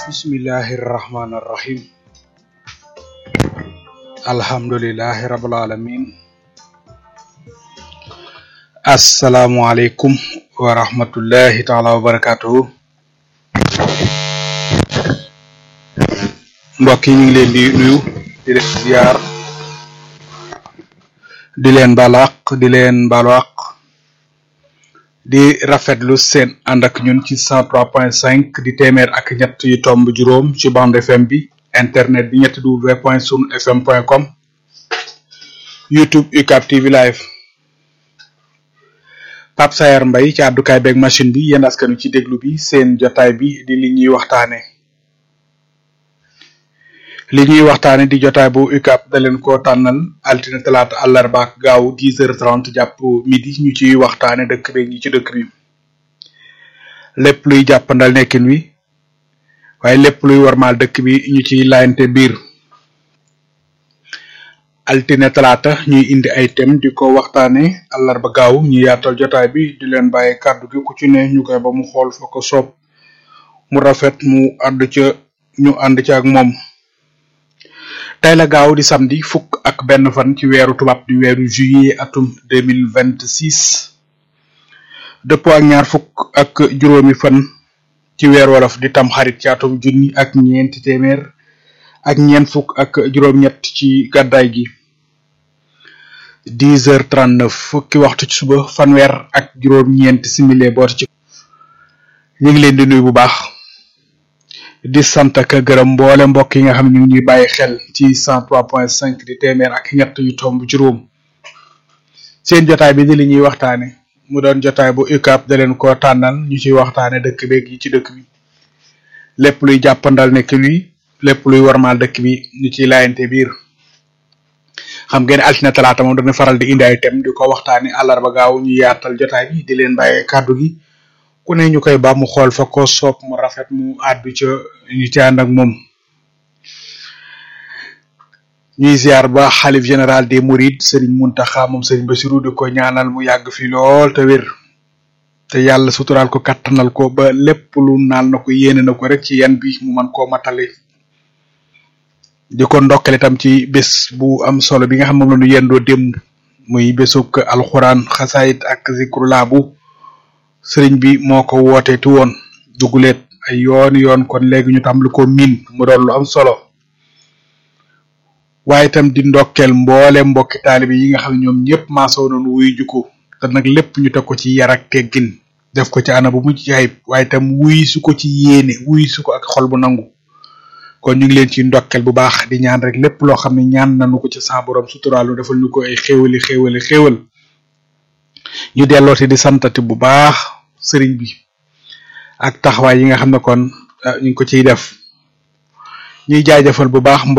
bismillahi irrahmani irrahim alhamdulilahi rabil alamin asalaamualeykum wa rahmatullahi taala wa barakatuhu mbokk yi ñu ngi leen di nuyu di leen ziar di leen balaq di leen balaq di rafetlu seen ànd ak ñun ci cent trois point cinq di téeméer ak ñett yu tomb juróom ci bande fm bi internet bi ñetti w point sun fm point com youtube ucab tv live Pape Sayar Mbay ci àddukaay beeg machine bi yéen askanu ci déglu bi seen jotaay bi di li ñuy waxtaane li ñuy waxtaane di jotaay bu UCAB da leen ko tànnal altine talaata àllarba ak gaaw dix heures trente jàpp midi ñu ciy waxtaane dëkk bi ñi ci dëkk bi lépp luy jàppandal nekkin wi waaye lépp luy warmaal dëkk bi ñu ciy laayante biir altine talaata ñuy indi ay thème di ko waxtaane àllarba gaaw ñu yaatal jotaay bi di leen bàyyi kàddu gi ku ci ne ñu koy ba mu xool fa ko soob mu rafet mu ànd ca ñu ànd ca ak moom tey la gaaw di samedi fukk ak benn fan ci weeru tubaab di weeru juillet atum deux mille vingt six dëppoo ak ñaar fukk ak juróomi fan ci weer wolof di tam xarit ci atum junni ak ñeenti téeméer ak ñeent fukk ak juróom-ñett ci gàddaay gi dix heures trente neuf fukki waxtu ci suba fanweer ak juróom-ñeenti simili boot ci ñu ngi leen di nuyu bu baax di sant ak gërëm mboole mbokk yi nga xam ne ñu ngi ñuy bàyyi xel ci cent trois point cinq di téeméer ak ñett yu tomb juróom seen jotaay bi di li ñuy waxtaane mu doon jotaay bu UCAB da leen ko tànnal ñu ciy waxtaane dëkk beeg yi ci dëkk bi lépp luy jàppandal nekk wi lépp luy warmaal dëkk bi ñu ciy laayante biir xam ngeen altine talaata moom dañu faral di indi ay thème di ko waxtaane àllarba gaaw ñu yaatal jotaay bi di leen bàyyee kàddu gi ku ne ñu koy ba mu xool fa ko soob mu rafet mu àddu ca ñu ci ànd ak moom ñuy ziar ba xalif général des mourides sëriñ Muntaxa moom sëriñ Basiru di ko ñaanal mu yàgg fi lool te wér te yàlla suturaal ko kattanal ko ba lépp lu naal na ko yéene na ko rek ci yan bi mu man koo matale di ko ndokkale itam ci bés bu am solo bi nga xam moom la ñu yendoo démb muy bésuk alxuraan xasaayit ak zikrulaa bu sëriñ bi moo ko woote tu woon duguleet ay yoon yoon kon léegi ñu tam lu ko miin mu doon lu am solo waaye itam di ndokkeel mboole mbokki taalibe yi nga xam ne ñoom ñëpp maasoo nañu wuy juko te nag lépp ñu teg ko ci yar ak teggin def ko ci ana bu mucc ci ayib waaye itam wuy su ko ci yéene wuy su ko ak xol bu nangu kon ñu ngi leen ci ndokkeel bu baax di ñaan rek lépp loo xam ne ñaan nañu ko ci sa borom suturaalu defal ñu ko ay xéewali xéewali xéewal ñu dellooti di santati bu baax sëriñ bi ak taxawaay yi nga xam ne kon ñu ngi ko ciy def ñuy jaajëfal bu baax